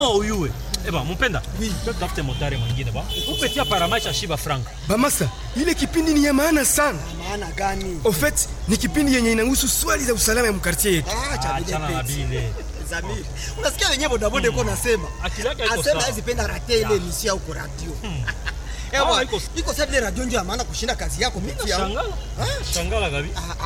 uyuwe eba mpenda tafute motare mwingine ba upetia paramaisha shiba franka Bamasa, ile kipindi ni ya maana sana. maana gani? Au fait, ni kipindi yenye inahusu swali za usalama ya mkartie yetu. Ah, cha achana na vile bile Zamiri. Unasikia wenyewe bodaboda iko nasema. Akili yake haiko Asema sawa. hizi penda rate ile emission ya uko radio. Ah, Ewa, iko- iko sababu ile radio ndio ya maana kushinda kazi yako miti ya. shangala shangala gabi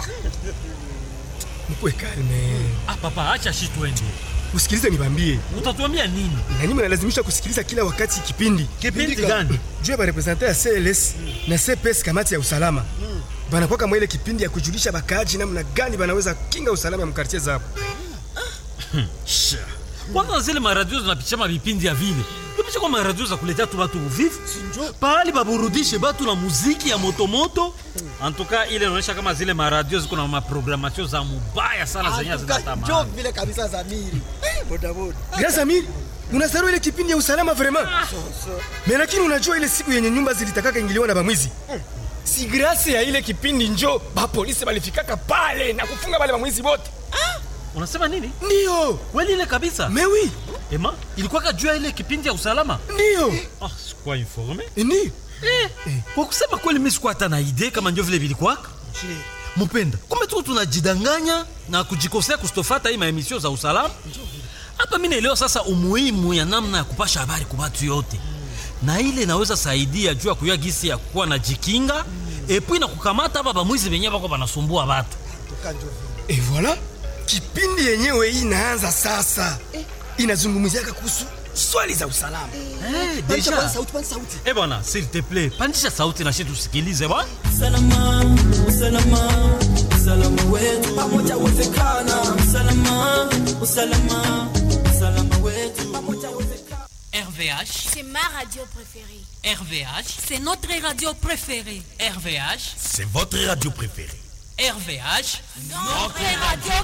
Mkuwe kalme. ah papa acha shi twende Usikilize nibambie. utatuambia nini Na nyinyi mnalazimisha kusikiliza kila wakati kipindi. kipindi gani Juu ya barepresente ya CLS na CPS kamati ya usalama. Banakuwa kama ile kipindi ya kujulisha bakaaji namna gani banaweza kinga usalama ya mkartie zao. Sha. kwanza zile maradio zinapitisha mavipindi ya vile tupisha kwa maradio za kuletea tu batu uvivu pahali baburudishe batu na muziki ya motomoto antuka ile inaonyesha kama zile maradio ziko na maprogramatio za mubaya sana zenye Antuka, Njoo zinatamani vile kabisa Zamiri. Eh, bodaboda. Grâce Amir, unasarau ile kipindi ya usalama vraiment. Mais lakini unajua ile siku yenye nyumba zilitakaka ingiliwa na bamwizi. Si grâce ya ile kipindi njo ba polisi balifikaka pale na kufunga wale bamwizi wote. unasema nini Ndio. kweli ile kabisa Mais oui, ema ilikuwa kajua ile kipindi ya usalama ndio. ah, sikuwa informe Ndio. eh, kwa kusema kweli mi sikuwa hata na idee kama ndio vile vilikwaka mpenda kumbe tuko tunajidanganya na kujikosea kustofata hii maemisio za usalama hapa mi naelewa sasa umuhimu ya namna ya kupasha habari kwa watu yote na ile inaweza saidia juu ya kuyua gisi ya kuwa na jikinga epui na kukamata hapa bamwizi benye bako banasumbua batu Antuka njoo vile. Et voilà, kipindi yenyewe hii inaanza sasa. Inazungumziaka kuhusu swali za usalama. Eh, Pandisha deja kwanza sauti, pandisha sauti. eh bwana s'il te plaît pandisha sauti na shi tusikilize bwana Usalama, usalama, usalama wetu pamoja uwezekana. Usalama, usalama, usalama wetu pamoja uwezekana. RVH, C'est ma radio préférée. RVH, C'est notre radio préférée. RVH, C'est votre radio préférée. RVH. Notre radio